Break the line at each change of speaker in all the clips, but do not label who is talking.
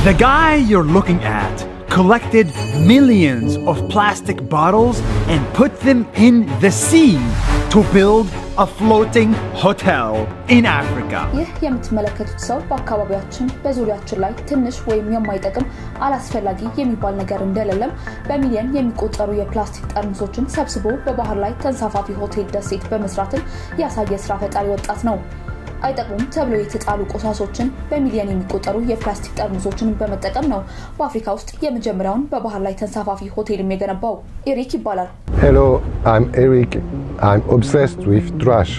The guy you're looking at collected millions of plastic bottles and put them in the sea to build a floating hotel in Africa.
ይህ የምትመለከቱት ሰው በአካባቢያችን በዙሪያችን ላይ ትንሽ ወይም የማይጠቅም አላስፈላጊ የሚባል ነገር እንደሌለም በሚሊዮን የሚቆጠሩ የፕላስቲክ ጠርሙሶችን ሰብስቦ በባህር ላይ ተንሳፋፊ ሆቴል ደሴት በመስራትም ያሳየ ስራ ፈጣሪ ወጣት ነው። አይጠቅሙም ተብለው የተጣሉ ቆሳሶችን በሚሊዮን የሚቆጠሩ የፕላስቲክ ጠርሙሶችን በመጠቀም ነው በአፍሪካ ውስጥ የመጀመሪያውን በባህር ላይ ተንሳፋፊ ሆቴልም የገነባው። ኤሪክ ይባላል።
Hello, I'm Eric. I'm obsessed with trash.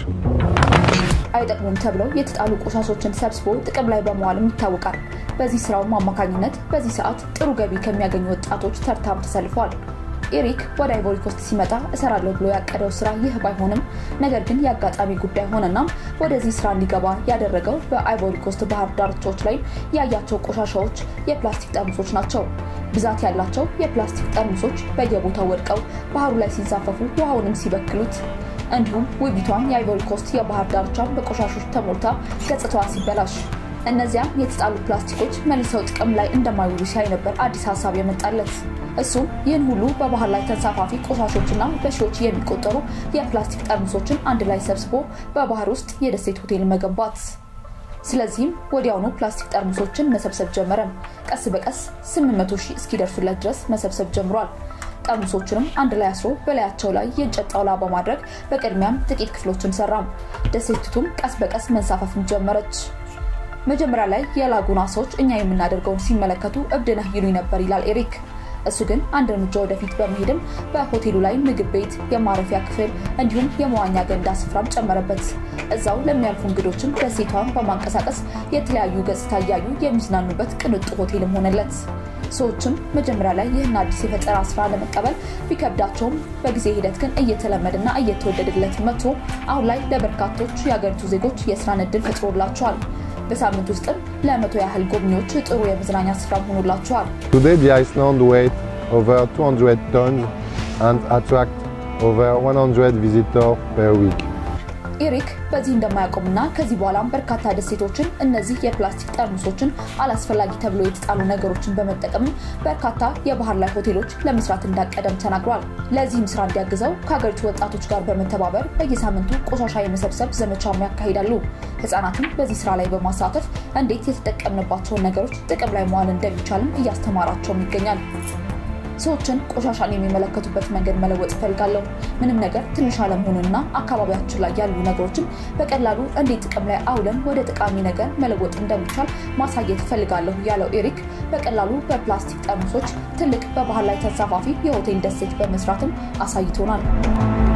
አይጠቅሙም ተብለው የተጣሉ ቆሻሾችን ሰብስቦ ጥቅም ላይ በመዋልም ይታወቃል። በዚህ ስራውም አማካኝነት በዚህ ሰዓት ጥሩ ገቢ ከሚያገኙ ወጣቶች ተርታም ተሰልፏል። ኤሪክ ወደ አይቮሪ ኮስት ሲመጣ እሰራለሁ ብሎ ያቀደው ስራ ይህ ባይሆንም ነገር ግን የአጋጣሚ ጉዳይ ሆነና ወደዚህ ስራ እንዲገባ ያደረገው በአይቮሪ ኮስት ባህር ዳርቻዎች ላይ ያያቸው ቆሻሻዎች የፕላስቲክ ጠርሙሶች ናቸው። ብዛት ያላቸው የፕላስቲክ ጠርሙሶች በየቦታው ወድቀው ባህሩ ላይ ሲንሳፈፉ ውሃውንም ሲበክሉት እንዲሁም ውቢቷን የአይቮሪ ኮስት የባህር ዳርቻን በቆሻሾች ተሞልታ ገጽታዋ ሲበላሽ እነዚያም የተጣሉ ፕላስቲኮች መልሰው ጥቅም ላይ እንደማይውሉ ሲያይ ነበር አዲስ ሀሳብ የመጣለት። እሱም ይህን ሁሉ በባህር ላይ ተንሳፋፊ ቆሻሾችና በሺዎች የሚቆጠሩ የፕላስቲክ ጠርሙሶችን አንድ ላይ ሰብስቦ በባህር ውስጥ የደሴት ሆቴል መገንባት። ስለዚህም ወዲያውኑ ፕላስቲክ ጠርሙሶችን መሰብሰብ ጀመረ። ቀስ በቀስ 800 ሺህ እስኪደርሱለት ድረስ መሰብሰብ ጀምሯል። ጠርሙሶቹንም አንድ ላይ አስሮ በላያቸው ላይ የእንጨት ጣውላ በማድረግ በቅድሚያም ጥቂት ክፍሎችን ሰራም። ደሴቲቱም ቀስ በቀስ መንሳፈፍን ጀመረች። መጀመሪያ ላይ የላጉና ሰዎች እኛ የምናደርገውን ሲመለከቱ እብድ ነህ ይሉኝ ነበር ይላል ኤሪክ። እሱ ግን አንድ እርምጃ ወደፊት በመሄድም በሆቴሉ ላይ ምግብ ቤት፣ የማረፊያ ክፍል እንዲሁም የመዋኛ ገንዳ ስፍራም ጨመረበት። እዛው ለሚያልፉ እንግዶችም ደሴቷን በማንቀሳቀስ የተለያዩ ገጽታ እያዩ የሚዝናኑበት ቅንጡ ሆቴልም ሆነለት። ሰዎችም መጀመሪያ ላይ ይህን አዲስ የፈጠራ ስራ ለመቀበል ቢከብዳቸውም በጊዜ ሂደት ግን እየተለመደና እየተወደደለት መጥቶ አሁን ላይ ለበርካቶች የአገሪቱ ዜጎች የስራን እድል ፈጥሮላቸዋል። በሳምንት ውስጥም ለመቶ ያህል ጎብኚዎች ጥሩ የመዝናኛ ስፍራም ሆኖላቸዋል።
Today, the Iceland weighs over 200 tons and attracts over 100 visitors per week.
ኤሪክ በዚህ እንደማያቆምና ከዚህ በኋላም በርካታ ደሴቶችን እነዚህ የፕላስቲክ ጠርሙሶችን አላስፈላጊ ተብሎ የተጣሉ ነገሮችን በመጠቀም በርካታ የባህር ላይ ሆቴሎች ለመስራት እንዳቀደም ተናግሯል። ለዚህም ስራ እንዲያግዘው ከሀገሪቱ ወጣቶች ጋር በመተባበር በየሳምንቱ ቆሻሻ የመሰብሰብ ዘመቻም ያካሂዳሉ። ህጻናትም በዚህ ስራ ላይ በማሳተፍ እንዴት የተጠቀምንባቸውን ነገሮች ጥቅም ላይ መዋል እንደሚቻልም እያስተማራቸውም ይገኛል። ሰዎችን ቆሻሻን የሚመለከቱበት መንገድ መለወጥ እፈልጋለሁ። ምንም ነገር ትንሽ አለመሆኑንና አካባቢያችን ላይ ያሉ ነገሮችን በቀላሉ እንዴት ጥቅም ላይ አውለን ወደ ጠቃሚ ነገር መለወጥ እንደሚቻል ማሳየት እፈልጋለሁ ያለው ኤሪክ በቀላሉ በፕላስቲክ ጠርሙሶች ትልቅ በባህር ላይ ተንሳፋፊ የሆቴል ደሴት በመስራትም አሳይቶናል።